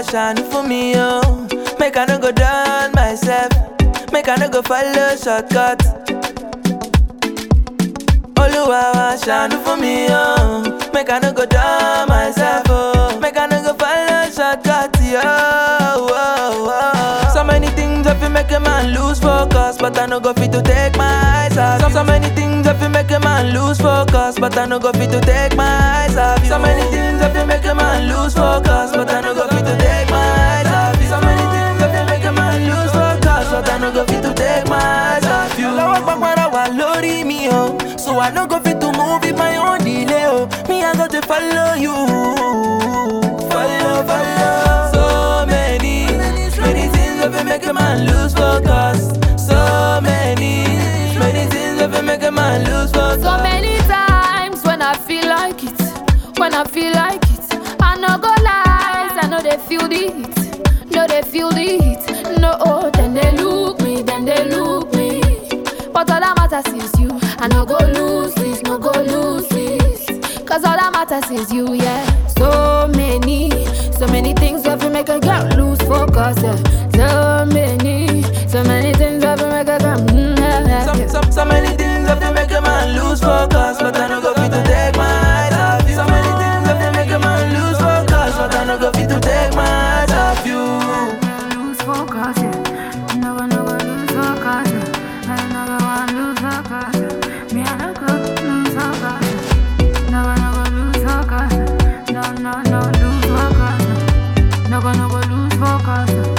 shine for me, oh. Make I no go down myself. Make I no go follow shortcut. Oluwa wa shine for me, oh. Make I no go down myself, oh. Make I no go follow shortcut, yo. Oh, oh. So many things I feel make a man lose focus, but I no go fit to take my eyes off. you. So many things I feel make a man lose focus, but I no go fit to take my eyes off. you. So many things I feel make a man lose focus, but I no go fit to take my eyes off. you. So many things I feel make a man lose focus, but I no go fit to take my eyes off you. Lọ́wọ́ gbàgbọ́ra wà lórí mi o, so I no go fit to move in my own delay o. Me I go to follow you, follow, follow. So many, many things that fit make a man lose focus. So many, many things that fit make a man lose focus. So many times when I feel like it, when I feel like it, I no go lies, I know they feel the heat, no they feel the heat, no oh, then they look me, then they look me, but all that matters is you, I no go lose this, no go lose this, cause all that matters is you, yeah. So many, so many things that will make a girl lose focus, yeah. So many, so many things that will make a girl, mm, yeah, yeah, So, yeah. so, so many things that fit make a man lose focus, but I no go fit to take my eyes off you. So many things that fit make a man lose focus, but I no go fit to take my eyes off you. lose focus, yeah. Never, never lose focus, yeah. I never want lose focus, yeah. Me, I never lose focus, yeah. Never, never lose focus, yeah. No, no, no, lose focus, yeah. Never, never lose focus, yeah.